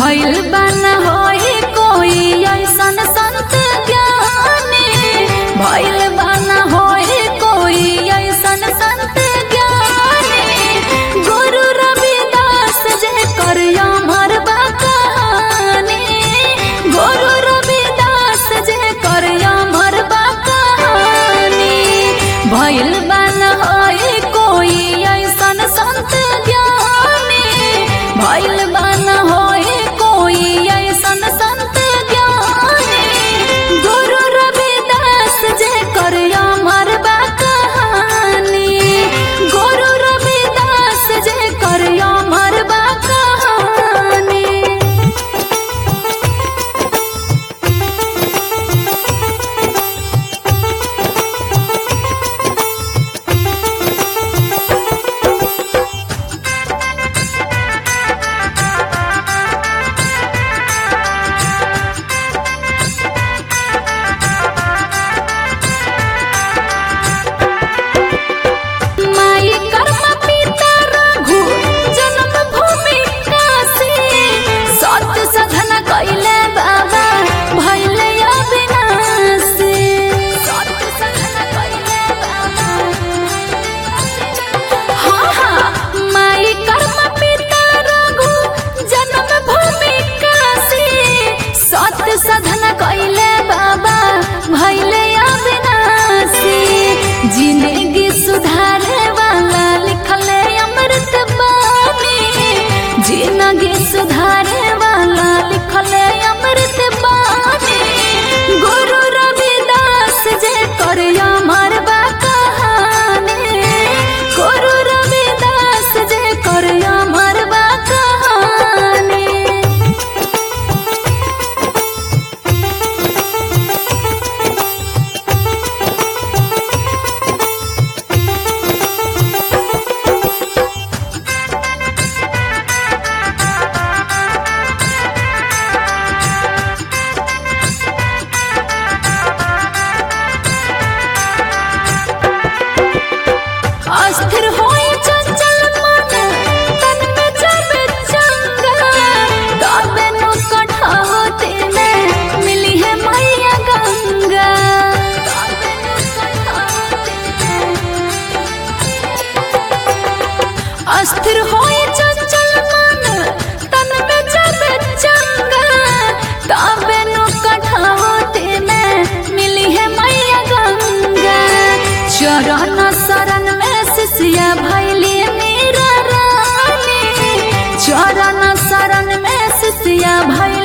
भइल बन होई कोई ऐसन संत ज्ञानी भइल बन होई कोई ऐसन संत ज्ञानी गुरु रविदास जे कर अमर बा कहानी गुरु रविदास जे कर अमर बा कहानी भइल बन होई कोई ऐसन संत ज्ञानी भइल बन होई कोई ऐसन संत ज्ञानी गुरु रविदास जे कर अमर बा कहानी गुरु रविदास जे कर अमर बा कहानी माई कर्म पिता रघु जन्म भूमि काशी सत सधन कैले बाबा भैले अविनाशी सत सधन कैले बाबा हाँ हाँ माई कर्म पिता रघु जन्म भूमि काशी सत सधन कैले बाबा भैले अविनाशी जिंदगी सुधारे वाला लिखले अमृत बानी जिंदगी सुधारे वाला लिखले अमृत बानी गुरु रविदास जे कर अमर बा कहानी गुरु रविदास जे कर अमर बा कहानी अस्थिर होए चंचल मन तन में जाबे चंगा गावे नु कठावते में मिली है मैया गंगा गावे नु कठावते में अस्थिर होए चंचल मन तन में जाबे चंगा गावे नु कठावते में मिली है मैया गंगा चरण शरण में शिष्या भैली मेरा रानी चरण शरण में शिष्या भैली